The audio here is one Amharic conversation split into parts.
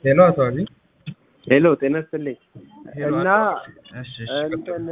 ሄሎ አቶ አብይ ሄሎ ጤና ይስጥልኝ ሄሎ እና እሺ እሺ እንትን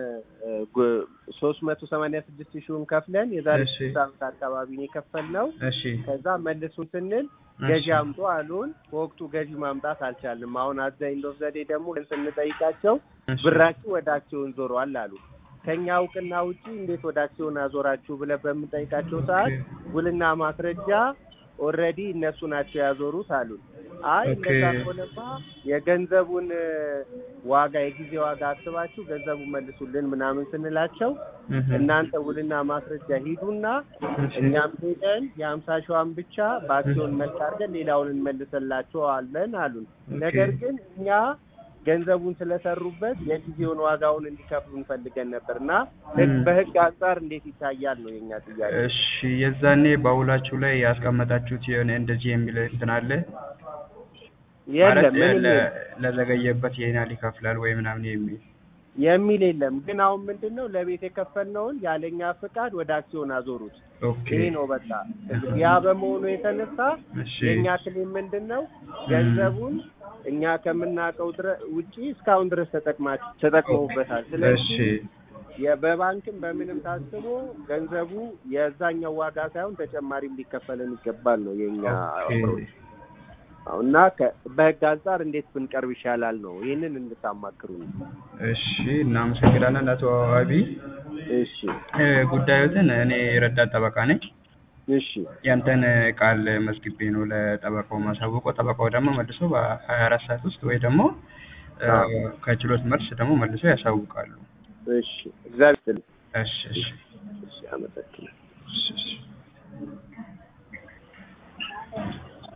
ሶስት መቶ ሰማንያ ስድስት ሺውን ከፍለን የዛሬ እሺ። ስድስት ዓመት አካባቢ ነው የከፈልነው። እሺ ከዛ መልሱን ስንል እሺ። ገዢ አምጡ አሉን። በወቅቱ ገዢ ማምጣት አልቻልንም። አሁን አዘ ኢንድ ኦፍ ዘዴ ደግሞ ስንጠይቃቸው እሺ። ብራችሁ ወደ አክሲዮን ዞሯል አሉ። ከኛ እውቅና ውጪ እንዴት ወደ አክሲዮን አዞራችሁ ብለን በምንጠይቃቸው ሰዓት ውልና ማስረጃ ኦልሬዲ እነሱ ናቸው ያዞሩት አሉን። አይ ኦኬ። እንደዛ ከሆነማ የገንዘቡን እ፣ ዋጋ የጊዜ ዋጋ አስባችሁ ገንዘቡን መልሱልን ምናምን ስንላቸው እህ። እናንተ ውልና ማስረጃ ሂዱና እሺ። እኛም ሄደን የሀምሳ ሺዋን ብቻ በአክሲዮን መልክ አድርገን ሌላውን እንመልሰላቸዋለን አሉን። ኦኬ። ነገር ግን እኛ ገንዘቡን ስለሰሩበት የጊዜውን ዋጋውን እንዲከፍሉ እንፈልገን ነበር እና ህግ ም። በህግ አንጻር እንዴት ይታያል ነው የኛ ጥያቄ። እሺ የዛኔ በውላችሁ ላይ ያስቀመጣችሁት የሆነ እንደዚህ የሚል እንትን አለ የለም ማለት ምንም ለ- የለም ለዘገየበት ይሄን ያህል ይከፍላል ወይ ምናምን የሚል የሚል የለም። ግን አሁን ምንድን ነው ለቤት የከፈልነውን ያለኛ ፍቃድ ወደ አክሲዮን አዞሩት። ኦኬ ይሄ ነው በቃ ያ በመሆኑ የተነሳ እሺ የእኛ ክሌም ምንድን ነው ገንዘቡን እኛ ከምናውቀው ድረ- ውጪ እስካሁን ድረስ ተጠቅማ- ተጠቅመውበታል። እሺ ስለዚህ የ- በባንክም በምንም ታስቦ ገንዘቡ የዛኛው ዋጋ ሳይሆን ተጨማሪም ሊከፈለን ይገባል ነው የእኛ ኦኬ approach። አዎ፣ እና ከ- በህግ አንጻር እንዴት ብንቀርብ ይሻላል ነው ይህንን እንድታማክሩ ነው። እሺ እናመሰግናለን አቶ አብይ እሺ እ፣ ጉዳዮትን እኔ ረዳት ጠበቃ ነኝ እሺ ያንተን ቃል መዝግቤ ነው ለጠበቃው ማሳወቀው ጠበቃው ደግሞ መልሶ በሀያ አራት ሰዓት ውስጥ ወይ ደግሞ እ፣ አዎ። ከችሎት መልስ ደግሞ መልሶ ያሳውቃሉ እሺ እግዚአብሔር ይስጥልኝ። እሺ እሺ እሺ አመሰግናለሁ። እሺ እሺ